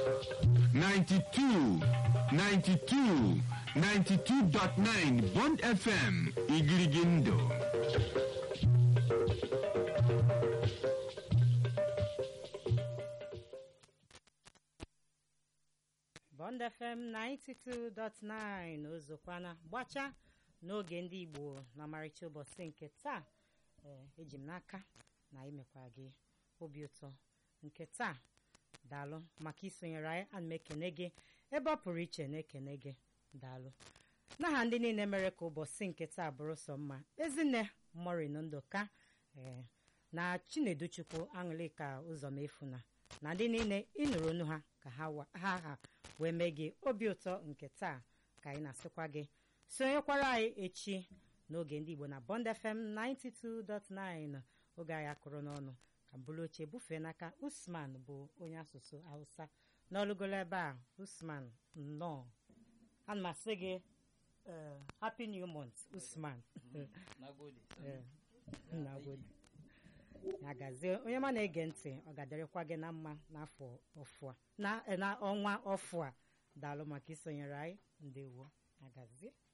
92 92 92.9 Bond FM Igirigindo. Bond FM 92.9 ozokwana gbacha n'oge ndị Igbo na ọmarịcha ụbọchị nke taa ee eji m n'aka na imekwa gị obi ụtọ nke taa daalụ maka isonyere anyị ana m ekene gị ebe ọ pụrụ iche na-ekene gị daalụ n'aha ndị niile mere ka ụbọchị nke taa bụrụ sọ mma ezinne morin ndụka ee na chineduchukwu aṅụlịka ụzọmefuna na ndị niile ịnụrụ onu ha ka ha wa- ha ha wee mee gị obi ụtọ nke taa ka anyị na-asịkwa gị sonyekwara anyị echi n'oge ndị igbo na bond fm 92.9 oge anyị akụrụ n'ọnụ ka mbụrụ oche bufee n'aka usman bụ onye asụsụ hausa n'ọlụgolo ebe a usman nnọọ ana m asị gị eh, happy new month usman Nagode. Eh, nagode. ya gazie onye ma na-ege ntị ọ ga-adịrịkwa gị na mma n'afọ ọfụ a na na ọnwa ọfụ a daalụ maka isonyere anyị ndewo ya gazie